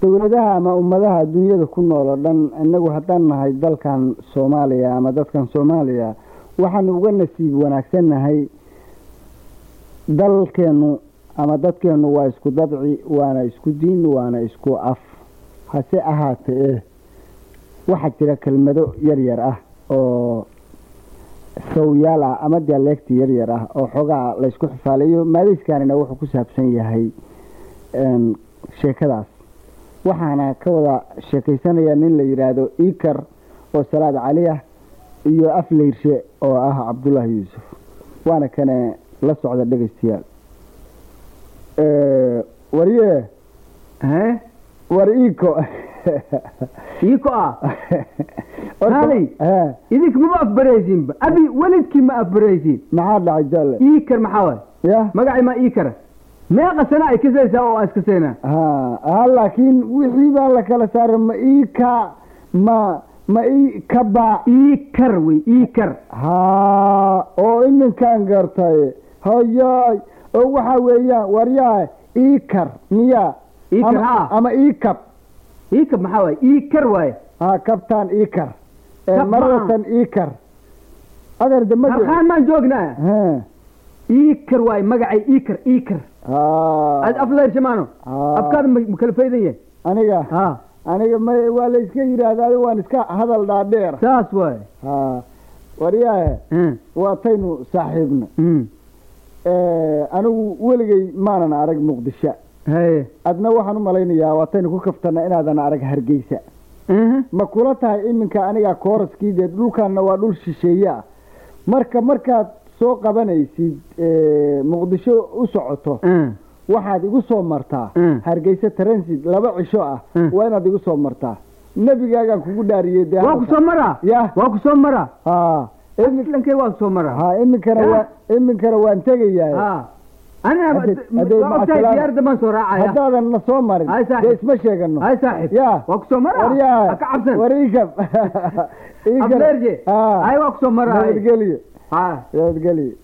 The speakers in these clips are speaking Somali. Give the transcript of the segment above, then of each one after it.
dowladaha ama ummadaha adduunyada ku nool oo dhan inagu haddaan nahay dalkan soomaaliya ama dadkan soomaaliya waxaanu uga nasiib wanaagsannahay dalkeennu ama dadkeennu waa isku dabci waana isku diin waana isku af hase ahaatee waxaa jira kelmado yar yar ah oo sawyaal ah ama dialeegti yar yar ah oo xoogaa laysku xifaalayo maadayskaanina wuxuu ku saabsan yahay sheekadaas waxaana ka wada sheekaysanaya nin la yidhaahdo ikar oo salaad cali ah iyo afleyrshe oo ah cabdullaahi yuusuf waana kane la socda dhegaystayaal warye war iko iko ah kaalay idinka mama afbaraysiinba abi welidkii ma afbaraysiin maxaa dhacay jalle ikar maxaa waay ya magacii ma ikara meeqa sana ay kasaysaa oo aan iskasayna ha ha laakiin wixii baa la kala saaray ma ika ma ma i kaba ikar wey ikar ha oo iminkaan gartay hayaay oo waxaa weeyaan waryaa ikar miya ikar ama, ha ama ikab ikar maxaa waay ikar waaye ha kabtaan ikar Kab maradatan ikar adeer de magac harkaan maan joognaa ha ikar waaye magacay ikar ikar aad ha afleershamaano ha. afkaada ma ma kala faydan yahay aniga ha aniga ma waa la iska yidhaahdaa adi waan iska hadal dhaadheer saas waaye ha waryaahe Mm, waataynu saaxiibna mm. anigu weligay maanan arag muqdisho haye adna waxaan u malaynayaa waataynu ku kaftana inaadan arag hargeysa Mhm. ma kula tahay iminka aniga kooraskii dee dhulkaanna waa dhul shisheeye ah marka markaad soo qabanaysid eh, muqdisho u socoto Mm. waxaad igu soo martaa Mm. hargeysa transit laba cisho ah Mm. waa inaad igu soo martaa nebigaagaan kugu dhaariyey dee waa ku soo maraa ya waa ku soo maraa ha imi- islankay waa ku soo maraa ha iminkana Ya. waa iminkana waan tegayaa ha anina Hadde- hadde waa ogtahay macasalaam. diyaarada baan soo raacaya haddaadan na soo marin Hay saaxiib. dee isma sheegano hay saaxib ya waa ku soo maraa waryaa ha ka cabsan warikab ableerje hay waa ku soo maraa hay. nabadgelyo ha nabadgelyo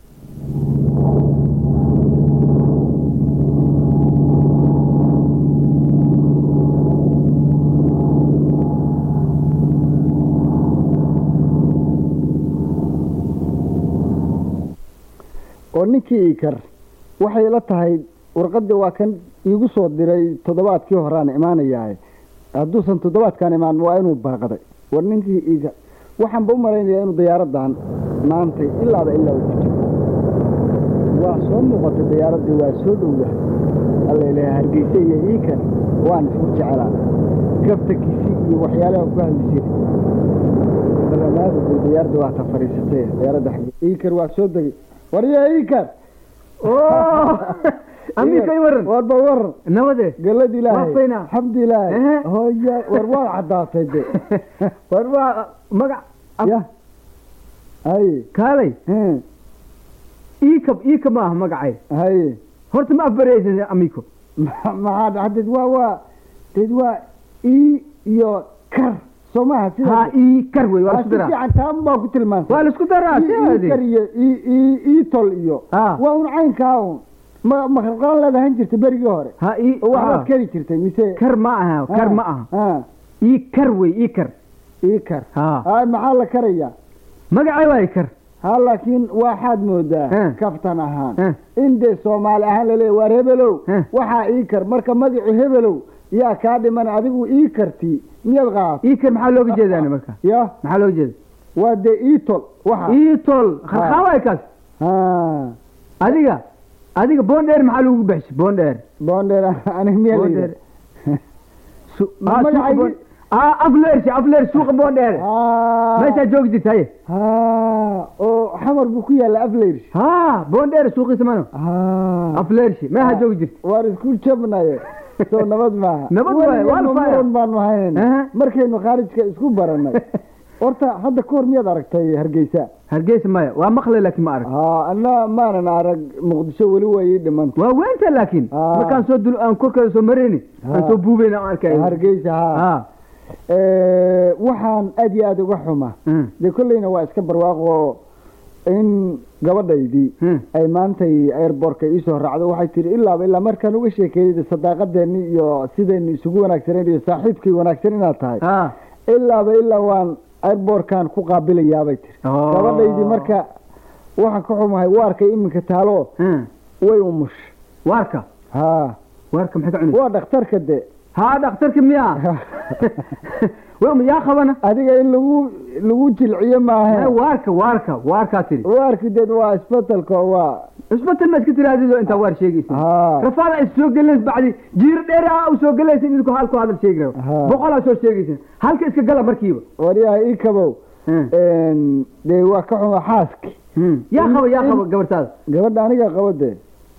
oo ninkii ikar waxay ila tahay warqadii waa kan iigu soo diray toddobaadkii horaan imaanayahay hadduusan toddobaadkan imaan waa inuu baaqday war ninkii ikar waxaanba u malaynayaa inuu diyaaradan maantay ilaaba ilaa uu ku jiro waa soo muuqatay diyaaradii waa soo dhowda alla ilaha hargeysa iyo ikar waan isku jecelaa gaftakiisi iyo waxyaalaha ku hadli jiri balamaadu bay diyaaradda waa ta fadhiisatay diyaaradda xagge ikar waa soo degay warya ikar oo amiika i waran warba waran nabade galad ilaahay Waa faynaa. xamdi ilaahay Ehe. hooya war waa caddaatay de war waa magac af- ya haye kaalay he, iikab iika maaha magacay haye horta ma afbaraysan amiiko Ma- maxaa dhaca dad waa waa dad waa i iyo kar soo maaha sida ha ii kar wey waa Waa isku si daraa fiican taan baa ku tilmaantay waa la isku daraa I- i kar sidaadi iyo i i i tol iyo ha waa un caynkaa un ma ma khalqalan leedahan jirtay berigii hore ha ii oo waxbaad ha. kari jirtay mise kar ma aha kar ma aha ha ii kar wey ii kar ii kar ha ha maxaa la karayaa magacay waa ii kar ha laakiin waxaad moodaa Eh. kaftan ahaan Eh. in dee soomaali ahaan laleeya waar hebelow Eh. waxaa ii kar marka magacu hebelow yaa kaa dhiman adigu ii karti miyaad qaat ii kar maxaa looga jeedaani marka ya maxaa looga jeeda waa dee ii tol waxa ii tol khalqaa waay kaas ha adiga adiga boondheer maxaa lagu baxshay boondheer boondheer aniga miyaa boondheer layidhi Su- Ma- ah, magacaygi- suuqa Boon- ah afleershi afleer suuqa boondheer meeshaa joogi jirta haye ha oo xamar buu ku yaalla afleyrs ha boondheer suuqiisa mano ha afleershi meeshaa joogi jirta waar isku jabnaye soo nabad maaha Nabad waaye, waa la Weligeedna faaya. muran baanu haynayna Aha. markaynu khaarijka isku baranay horta hadda ka hor miyaad aragtay hargeysa hargeysa maya waa maqlay laakiin ma arag ha anna maanan arag muqdisho weli waa ii dhimanta waa weynta laakiin Ah. markaan soo dul aan korkeeda soo marayni aan Ah. soo buubeyna aan arkay hargeysa ha ha Eh, waxaan aad iyo aad uga xuma Mm. dee kolleyna waa iska barwaaqo in gabadhaydii Hmm. ay maantay airbortka iisoo raacdo waxay tihi ilaaba ilaa markaan uga sheekeeyey sadaaqadeeni iyo sidaynu isugu wanaagsaneyn iyo saaxiibkii wanaagsan inaad tahay ah ilaaba ilaa waan airbortkan ku qaabilayaabay tiri Oh. gabadhaydii marka waxaan ka xumahay waarkay iminka taalo Hmm. way umush waarka ha waarka maxay ka cunaysa waa dhakhtarka de haa dhakhtarka miya yaa qabana adiga in lagu lagu jilciyo maahe waarka waarka waarkaa tiri waarki deed waa isbetelka waa isbatal ma iska tiraahdido intaa waar sheegaysa ha rafaada is soo gelays bacdi jiir dheer ah u soo gelaysa idinku halku hadal sheegi rabo Ha. boqolaa soo sheegaysa halka iska gala markiiba waryaha ii kabow Hmm. dee waa ka xuma xaaski Hmm. yaa qaba yaa qaba gabartaada gabadha aniga qabo dee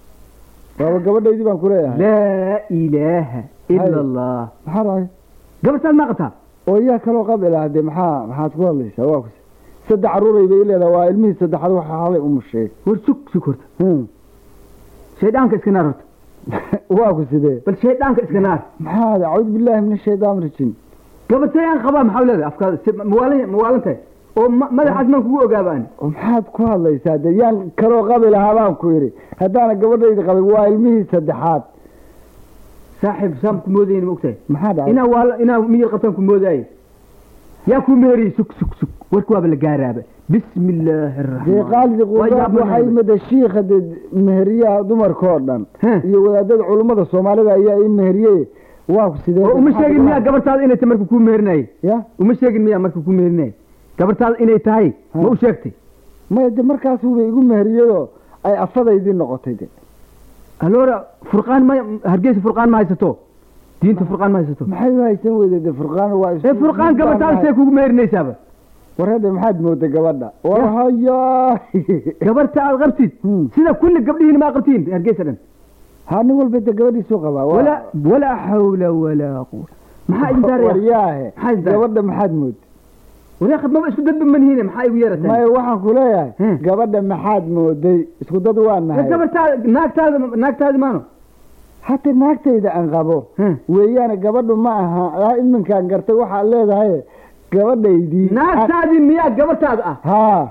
waaba gabadhaydii baan kuleeyahay laa ilaaha ila Hay. allah maxaa dhahay gabartaad ma qabtaa oo yaa kaloo qabi lahaa dee maxaa maxaad ku hadlaysaa waa kus saddex caruuray bay leedahay waa ilmihii saddexaad waxa halay umushay war sug sug horta Hmm. shayddaanka iska naar horta waa ku sidee bal shayddaanka iska naar maxaa acuudu billaahi min ashaytaan rajim gabartay aan qabaa maxaa leedahay afkaada si mawaalan mawaalan tahay oo ma- madaxaas maan kugu ogaaba ani oo maxaad ku hadlaysaa dee yaan kaloo qabi lahaa baan ku yidhi haddaana gabadhayda qabin waa ilmihii saddexaad saaxiib saan ku moodayni ma ogtahay maxaa dhacay inaa waa inaa miyir qabtaan ku moodaaye yaa ku meheriyey sug sug sug warka waaba la gaaraaba bismi illaahi dee araxmaan qaalidi Waa qudaad yaabanahay. waxay mada shiikha dee meheriyaha dumarka oo dhan Heh. iyo wadaadada culummada soomaalida ayaa ii meheriyey waa ku sidee oo uma sheegin miyaa gabartaada inay tahay marka kuu meherinayay ya uma sheegin miyaa marka kuu meherinayay gabartaada inay tahay Ha. ma u sheegtay maya de markaasuba igu meheriyadoo ay afadaydii noqotay de aloora furqaan ma hargeysa furqaan ma haysato diinta furqaan ma haysato maxay u haysan weyday de furqaan waa ee furqaan gabartaada see kugu meherinaysaaba warade maxaad mooday gabadha war Ya. haya gabarta aad qabtid Hmm. sida kulli gabdhihiin ma qabtiin hargeysa dhan ha nin walba de gabadhiisuu qabaa waa- walaa walaa xawla walaa quwa maxaa idin saaraya waryaahe Maxaa idin saaraya? gabadha maxaad mooday walaakh maba isku dadba manihiine maxaa igu yeerataan maya waxaan ku leeyahay Hmm. gabadha maxaad mooday isku dad waa nahay gabartaada naagtaada naagtaada maano hata naagtayda aan qabo Hmm. weeyaane gabadhu ma aha aa iminkaan gartay waxaad leedahay gabadhaydii naagtaadii miyaa gabartaada ah haa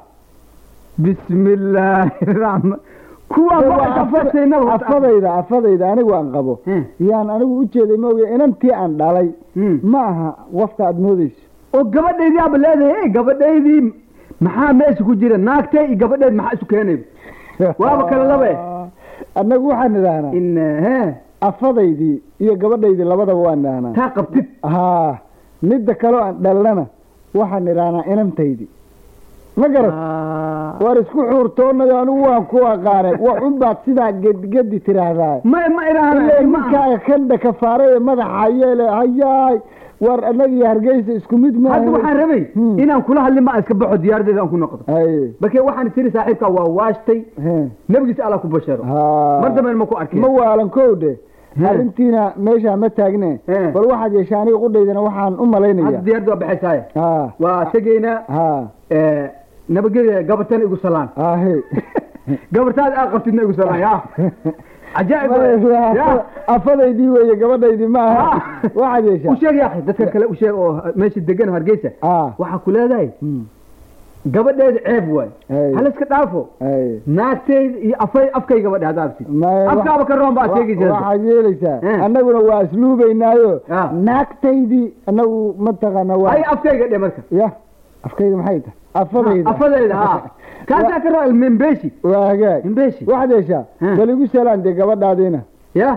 bismi illaahi raxmaan kuwaa Dee ma waa afarsayna afada- afadayda afadayda anigu aan qabo Hmm. yaan anigu u jeeday maoge inantii aan dhalay Hmm. ma aha wafka aad moodayso oo gabadhaydii aaba leedahay "Hey, gabadhaydii maxaa meesha ku jira naagtay iyo gabadheed maxaa isu keenay Waaba kala laba eh. annagu waxaan idhaahnaa in he afadaydii iyo gabadhaydii labadaba waan idhaahnaa taa qabtid haa midda kaloo aan dhalnana waxaan idhaahnaa inantaydii ma garat waar isku xuurtoonada anigu waan ku aqaanay wax unbaad sidaa gedigedi tiraahdaa ma ma ilaa idhaahna ninkaaga kandha kafaare ee madaxa yeele hayaay waar annaga iyo hargeysa isku mid ma hadda waxaan rabay Hmm. inaan kula hadlin ma iska baxo diyaaradeeda aan ku noqdo haye markee waxaan tiri saaxiibka waa waashtay he nebigiisa alla ku basharo haa mar dambe ma ku arkeen ma waalan kowdhe He. arrintiina meeshaa ma taagne He. bal waxaad yeeshaa aniga qudhaydana waxaan u hadda malaynaya diyaaradda waa baxaysaaye haa waa tegaynaa haa eh, nabadgelya gabartana igu salaan aahe gabartaada aad qabtidna igu salaan ya cajaa'ib waay. ya afadaydii weeye gabadhaydii ma aha Ah. waxaad u yeeshaa sheeg yaa dadka kale u sheeg oo meesha degan oo hargeysa ah waxaa ku leedahay hmm, gabadheeda ceeb waay Hey. hala iska dhaafo haye naagteyda iyo afay afkay gabadhe hadda abtid Maya, afkaaba ka roon baad wa- sheegaysaa waxaad yeelaysaa Eh. annaguna waa isluubaynaayo Ah. naagtaydii annagu mataqaana waa ay afkayga dhe marka ya afkayda maxay tahay afadayda afadeyda ha kaasaa ka roon membeshi waa hagaag membeshi waxaad yeeshaa Eh. bal igu salaan dee gabadhaadiina ya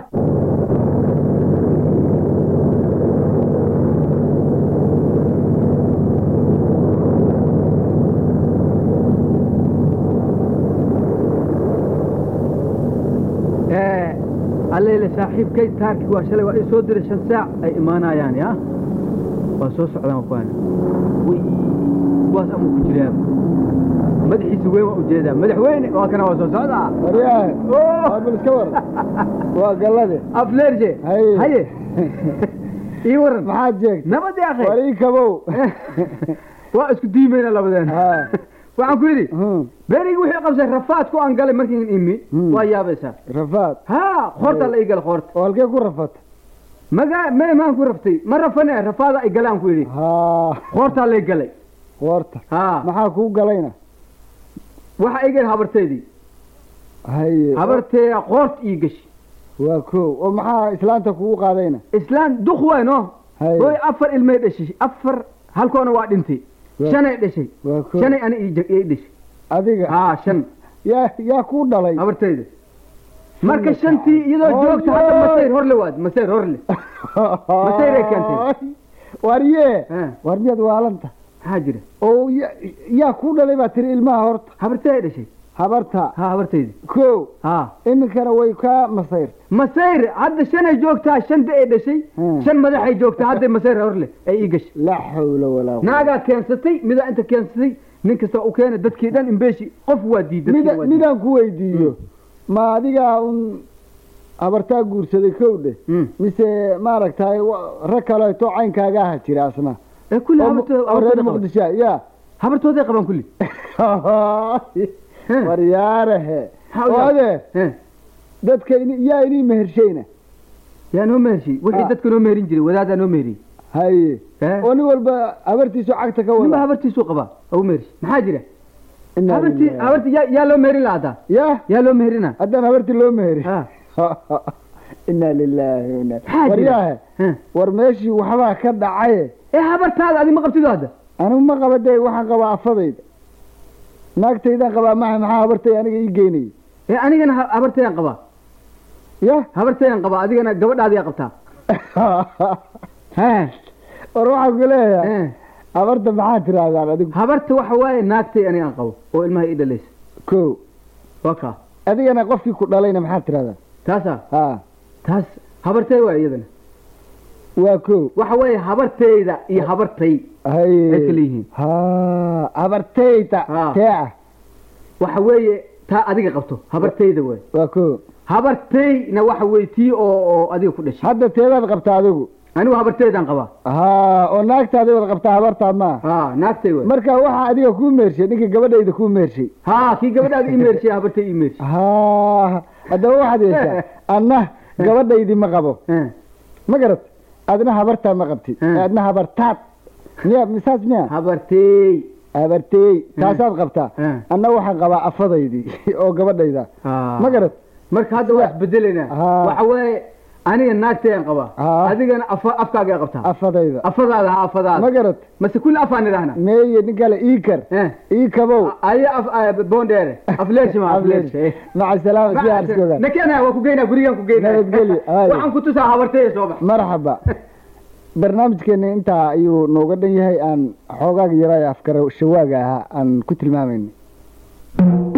allele saaxiibkay taarki waa shalay waa ii soo diray shan saac ay imaanayaan ya waa soo socdaan wakuwaana wy kuwaas ama ku jiraa madaxiisa weyn waa ujeedaa madaxweyne waa kana waa soo socdaa waryahe Oh! waa bal iska war waa gallade afleerje Haye. haye ii waran maxaad jeegtay nabad ya war akhay ii kabow waa isku diimayna labadeen Ha. waxaan ku yidhi Hmm, berigi wixii qabsay rafaadku aan galay markiin imi Hmm. waa yaabaysaa rafaad ha qoortaa la ii gala qoorta oo halkee ku rafata magaa me maan ku raftay ma rafane rafaada ay galaan ku yidhi haa qoortaa lay galay qoorta ha maxaa kuu galayna waxa iga habarteedii haye habarteeda qoort ii gashi waa ko oo maxaa islaanta kugu qaadayna islaan duk wayn oo haye hooy afar ilmay dhashay afar halkoona waa dhintay Waa- shanay dhashay waa ko shanay ani ii ii dhashay adiga haa shan yaa yaa kuu dhalay habarteyda marka Shan shantii iyadoo Hooy, joogta hadda hooy. masayr horle waad masayr horle Masayray keentay. warye Eh. war miyaad waalanta maxaa jira oo ya- yaa kuu dhalay baa tiri ilmaha horta habartey dhashay habarta haa habarteyda ko haa iminkana way kaa masayrta masayr hadda shanay joogtaa shanta ay dhashay Hmm. shan madaxay joogtaa hadday masayr horle ay ii gashay laa xawla walaa quwwata. naagaa keensatay midaa inta keensatay nin kasta u keena dadkii dhan imbeeshi qof waa diiday mida midaan ku weydiiyo ma adigaa un habartaa guursaday kow dheh mise maaragtay wa- rag kaleeto caynkaaga aha jira asna ee kulli oo habartooda oo reer habartooday qabaan. muqdisho ya habartooday qabaan kulli Heh. waryaarehe Maxaa u oo yaab- ade Heh. dadka ini- yaa inii mehershayna yaa noo mehershay wixii Ah. dadka noo meherin jiray wadaadaa noo meheriyey haye Eh? oo nin walba habartiisu cagta ka ninba wada habartiisuu qabaa oo mehershay maxaa jira Inaa habartii lillahi. habartii yaa yaa loo meherin lahaa hadda ya yaa loo meherina haddaan habartii loo meheri Ah. inaa lilaahi wa inaa- Maxaa jira? waryaahe Heh. war meeshii waxbaa ka dhacaye ee habartaada adi ma qabtido hadda anigu ma qaba dee waxaan qabaa afadayda naagtaydaan qabaa maha maxaa habartay aniga ii geynayay ee anigana ha- habartayaan qabaa ya habartayaan qabaa adigana gabadhaadiyaa qabtaa Heh. war waxaan ku leeyahay Eh. habarta maxaa tirahdaan adigu habarta waxa waaye naagtay aniga aan qabo oo ilmaha ii dhalaysa ko waa kaa adigana qofkii ku dhalayna maxaa tirahdaan taasaa ha taas habartay waa iyadana waa ko waxa weeye habartayda iyo habartay haye ay kala yihiin ha habartayda Ha. tee ah waxa weeye taa adiga qabto habartayda waay waa ko habartayna waxa weeye tii oo oo adiga ku dhashay hadda teedaad qabtaa adigu anigu habartaydaan qabaa ha oo naagtaadi wad qabtaa habartaa maa ha naagtay waay marka waxaa adiga kuu meershay ninka gabadhayda kuu meershay ha kii gabadhaada ii meershay habartay ii meershay ha haddaba waxaad yeeshaa anna gabadhaydii ma qabo Eh. ma garat adna habartaa ma qabtid Hmm. adna habartaad miya misaas miya habartay habarteey taasaad qabtaa Hmm. anna waxaan qabaa afadaydii oo gabadhayda Ha. ma garat marka hadda waa isbedelaynaa Ha. waxa weeye aniga naagtayaan qabaa Ha. adigana afa afkaagaa qabtaa afadayda afadaada ha ma afadaada garat mase kulli afaan idhaahna meeye nin kale ii kar Eh. ii kabow aya af ah, bondere afleershima afleershe maca salaama si arskoga nakena waa ku geynaa gurigaan ku geynaa Nabadgelyo. Haayo. waxaan ku tusaa habartaya soo bax marxaba barnaamijkeena intaa ayuu nooga dhan yahay aan xoogaaga yaraa afkara shawaaga ahaa aan ku tilmaamayna